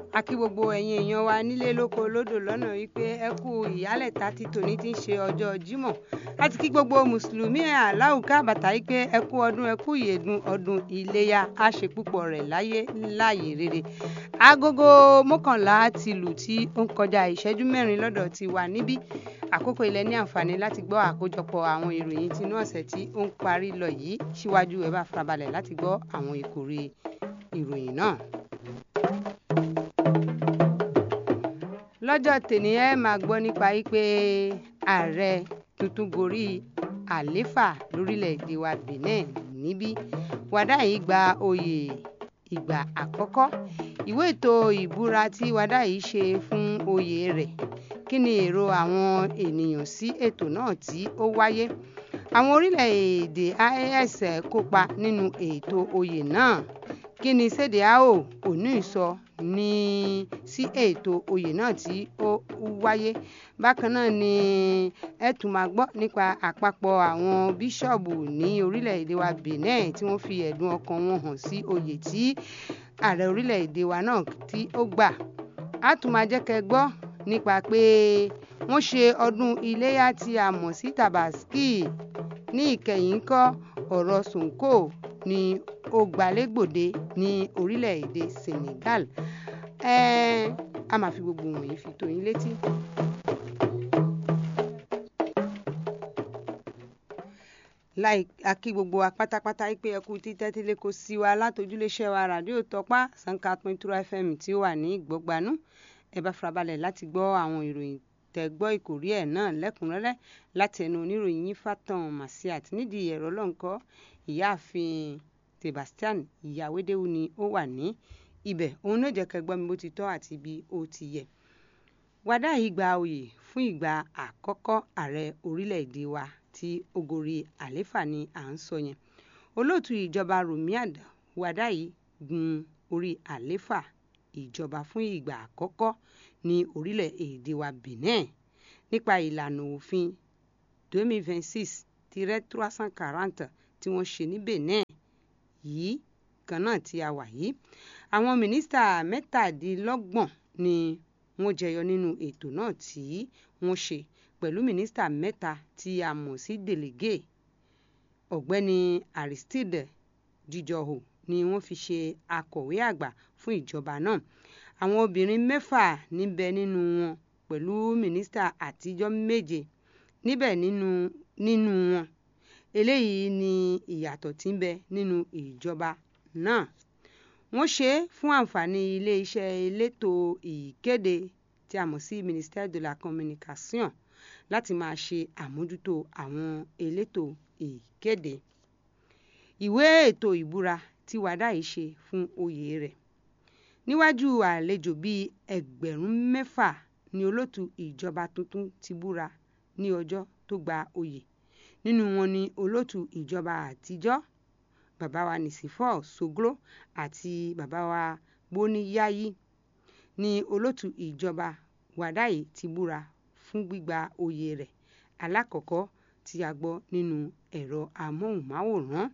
a kí gbogbo ẹ̀yin èèyàn wa nílé lóko lódò lọ́nà wípé ẹ kú ìyálẹ̀ta tí tòní ti ń ṣe ọjọ́ Jímọ̀ láti kí gbogbo mùsùlùmí aláwùká bàtà wípé ẹ kú ọdún ẹ kú ìyèdùn ọdún iléyà á ṣe púpọ̀ rẹ̀ láyé láàyè rere agogo mọ́kànlá ti lù tí ó ń kọjá ìṣẹ́jú mẹ́rin lọ́dọ̀ ti wà níbí àkókò ilẹ̀ ní àǹfààní láti gbọ́ àkójọpọ̀ àwọn ìròyìn tinú ọ̀sẹ̀ tí ó ń parí lọ yìí síwájú ẹ bá farabalẹ̀ láti gbọ́ àwọn ìkórè ìròyìn náà. lọ́jọ́ tèmi ẹ máa gbọ́ nípa wípé ààrẹ tuntun gorí àléfà lórílẹ̀‐èdè wa Benin níbí Wàdáyìí gba oyè ìgbà àkọ́kọ́ ìwé ètò ìbúra tí Wàdáyìí ṣe fún oyè rẹ̀ kí ni èrò àwọn ènìyàn sí ètò náà tí ó wáyé àwọn orílẹ̀-èdè IAS kópa nínú ètò oyè náà kí ni Sèdíàò òní sọ ní sí ètò oyè náà tí ó wáyé bákan náà ni ẹ tún máa gbọ́ nípa àpapọ̀ àwọn bíṣọ̀bù ní orílẹ̀-èdè wa Benin tí wọ́n fi ẹ̀dùn ọkàn wọn hàn sí oyè tí ààrẹ orílẹ̀-èdè wa náà tí ó gbà á tún máa jẹ́ kẹ́ gbọ́ nípa pé wọ́n ṣe ọdún iléyà tí a mọ̀ sí Tabaski ní ìkẹyìn kọ́ ọ̀rọ̀ Sonko ni ó gbalẹ́gbòde ní orílẹ̀-èdè Senegal ẹ̀ẹ́n a máa fi gbogbo wọ̀nyí fi tó yín létí. láì akí gbogbo wa pátápátá pé ẹ kú títẹ́ tí lẹ́kọ̀ọ́ sí wa látòjúléṣẹ́ wa ràdíò tọ́pá sanka pintura fm tí ó wà ní ìgbọ́gbanú ẹ bá farabalẹ̀ láti gbọ́ àwọn ìròyìn tẹ́ gbọ́ ìkórí ẹ̀ náà lẹ́kùnrẹ́rẹ́ láti ẹnu oníròyìn yín Fatan Masiat nídìí ẹ̀rọ lọ́nkọ́ ìyáàfin Sebastian ìyàwédéwu ni ó wà ní ibẹ̀ òun náà jẹ́ kẹ́ gbọ́ mi bó ti tọ́ àti bí ó ti yẹ. Wàdáyìí gba oyè fún ìgbà àkọ́kọ́ ààrẹ orílẹ̀-èdè wa tí ó gorí àléfà ni à ń sọ yẹn olóòtú ìjọba Rùmíàd Wàdáyìí gun orí àléfà ìjọba fún ìgbà àkọ́kọ́ ní orílẹ̀-èdè wa Benin nípa ìlànà òfin 2026-340 tí wọ́n ṣe ní Benin yìí kan náà tí a wà yìí àwọn mínísítà mẹ́tàdínlọ́gbọ̀n ni wọ́n jẹyọ nínú ètò náà tí wọ́n ṣe pẹ̀lú mínísítà mẹ́ta tí a mọ̀ sí délégé ọ̀gbẹ́ni Aristide Jíjọhò ni wọ́n fi ṣe akọ̀wé àgbà fún ìjọba náà àwọn obìnrin mẹ́fà níbẹ̀ nínú wọn pẹ̀lú mínísítà àtijọ́ méje níbẹ̀ nínú nínú wọn eléyìí ni ìyàtọ̀ tí ń bẹ nínú ìjọba náà wọ́n ṣe é fún àǹfààní ilé-iṣẹ́ elétò ìkéde tí a mọ̀ sí ministère de la communication láti máa ṣe àmójútó àwọn elétò ìkéde ìwé ètò ìbúra tí Wàdáyìí ṣe fún oyè rẹ̀ níwájú àlejò bíi ẹgbẹ̀rún mẹ́fà ni olóòtú ìjọba tuntun ti búra ní ọjọ́ tó gba oyè nínú wọn ni olóòtú ìjọba àtijọ́ bàbá wa Nìsífọ́ Soglo àti bàbá wa Gbóníyáyí ni olóòtú ìjọba Wàdáyìí ti búra fún gbígba oyè rẹ̀ alákọ̀ọ́kọ́ tí a gbọ́ nínú ẹ̀rọ amóhùnmáwòrán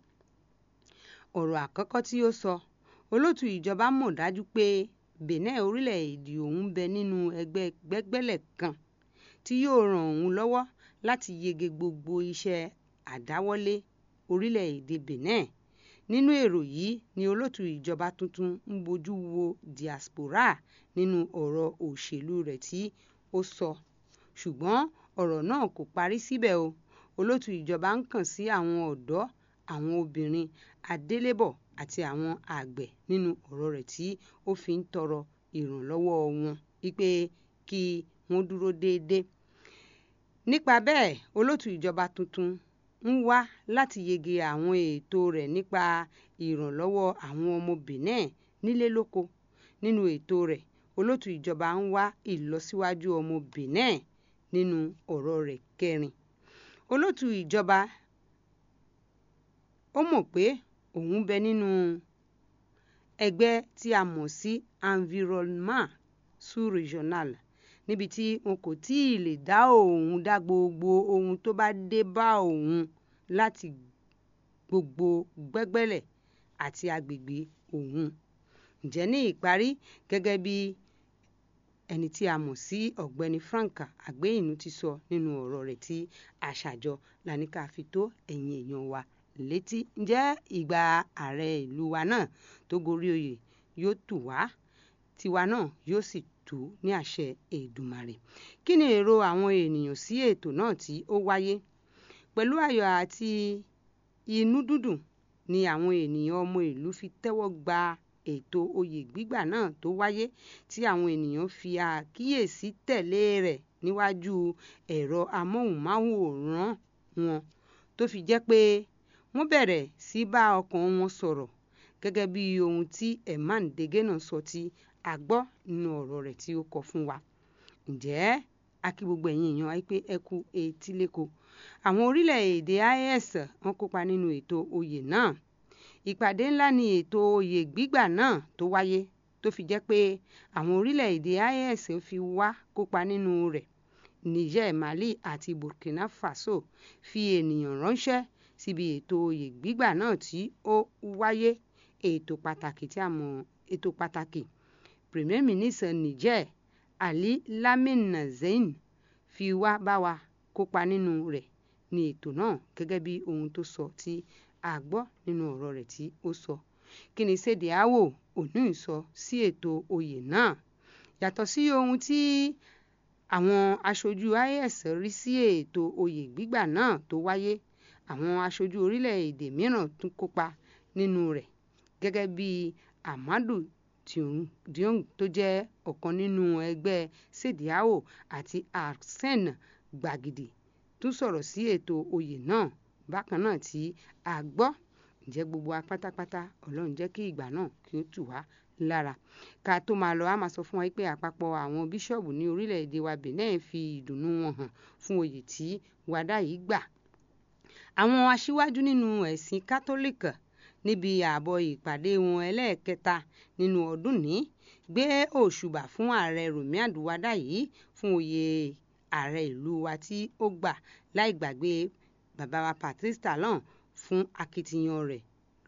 ọ̀rọ̀ àkọ́kọ́ tí ó sọ olóòtú ìjọba mọ̀ dájú pé Benin orílẹ̀-èdè òun bẹ nínú ẹgbẹ́ gbẹ́gbẹ́lẹ̀ kan tí yóò ràn òun lọ́wọ́ láti yege gbogbo iṣẹ́ àdáwọ́lé orílẹ̀-èdè Benin nínú èrò yìí ni olóòtú ìjọba tuntun ń bójú wo diaspora nínú ọ̀rọ̀ òṣèlú rẹ̀ tí ó sọ ṣùgbọ́n ọ̀rọ̀ náà kò parí síbẹ̀ o olóòtú ìjọba ń kàn sí àwọn ọ̀dọ́ àwọn obìnrin adélébọ̀ àti àwọn àgbẹ̀ nínú ọ̀rọ̀ rẹ̀ tí ó fi ń tọrọ ìrànlọ́wọ́ wọn wípé kí wọ́n dúró déédéé nípa bẹ́ẹ̀ olóòtú ìjọba tuntun ń wá láti yege àwọn ètò rẹ̀ nípa ìrànlọ́wọ́ àwọn ọmọ Benin nílé lóko nínú ètò rẹ̀ olóòtú ìjọba ń wá ìlọsíwájú ọmọ Benin nínú ọ̀rọ̀ rẹ̀ kẹrin olóòtú ìjọba ó mọ̀ pé òun bẹ nínú ẹgbẹ́ tí a mọ̀ sí environnement sous-régional níbi tí wọn kò tí ì lè dá òun dá gbogbo ohun tó bá dé bá òun láti gbogbo gbẹ́gbẹ́lẹ̀ àti agbègbè òun ǹjẹ́ ní ìparí gẹ́gẹ́ bí ẹni tí a mọ̀ sí ọ̀gbẹ́ni Frank Àgbéyìnú ti sọ nínú ọ̀rọ̀ rẹ̀ tí àṣàjọ làníkà fi tó ẹ̀yin èèyàn wa létí ǹjẹ́ ìgbà ààrẹ ìlú wa náà tó gorí oyè yóò tù wá tiwa náà yóò sì tù ní àṣẹ Èdùmàrè kí ni èrò àwọn ènìyàn sí ètò náà tí ó wáyé pẹ̀lú ayọ̀ àti inú dídùn ni àwọn ènìyàn ọmọ ìlú fi tẹ́wọ́ gba ètò oyè gbígbà náà tó wáyé tí àwọn ènìyàn fi àkíyèsí tẹ̀lé rẹ̀ níwájú ẹ̀rọ amóhùnmáwòrán wọn tó fi jẹ́ pé wọ́n bẹ̀rẹ̀ sí bá ọkàn wọn sọ̀rọ̀ gẹ́gẹ́ bí ohun tí Emman Dégénà sọ tí a gbọ́ nínú ọ̀rọ̀ rẹ̀ tí ó kọ fún wa ǹjẹ́ a kí gbogbo ẹ̀yin èèyàn wa pé ẹ kú etíléko àwọn orílẹ̀-èdè IS wọ́n kópa nínú ètò oyè náà ìpàdé ńlá ni ètò oyè gbígbà náà tó wáyé tó fi jẹ́ pé àwọn orílẹ̀-èdè IS fi wá kópa nínú rẹ̀ Niger Mali àti Burkina Faso fi ènìyàn ránṣẹ́ síbi ètò oyè gbígbà náà tí ó wáyé ètò pàtàkì tí a mọ̀ ètò pàtàkì Premier Minister Niger Ali Lamine Zain fi wá bá wa kópa nínú rẹ̀ ní ètò náà gẹ́gẹ́ bí ohun tó sọ tí a gbọ́ nínú ọ̀rọ̀ rẹ̀ tí ó sọ kí ni Sèdè Áwò òní sọ sí ètò oyè náà yàtọ̀ sí ohun tí àwọn aṣojú IS rí sí ètò oyè gbígbà náà tó wáyé àwọn aṣojú orílẹ̀-èdè mìíràn tún kópa nínú rẹ̀ gẹ́gẹ́ bí Amadou Diong tó jẹ́ ọ̀kan nínú ẹgbẹ́ Sèdè Áwò àti Arsène Gbàgìdì tún sọ̀rọ̀ sí ètò oyè náà bákan náà tí a gbọ́ ǹjẹ́ gbogbo wa pátápátá Ọlọ́run jẹ́ kí ìgbà náà kí ó tù wá lára ká tó máa lọ a máa sọ fún wa pé àpapọ̀ àwọn bíṣọ̀bù ní orílẹ̀-èdè wa Benin fi ìdùnnú wọn hàn fún oyè tí wàdà yìí gbà àwọn aṣíwájú nínú ẹ̀sìn kátólíìkì níbi ààbọ̀ ìpàdé wọn ẹlẹ́ẹ̀kẹta nínú ọdún ní gbé òṣùbà fún ààrẹ Rùmí Àdúwádà yìí fún oyè ààrẹ ìlú wa tí ó gbà láì gbàgbé bàbá wa Patrice Talon fún akitiyan rẹ̀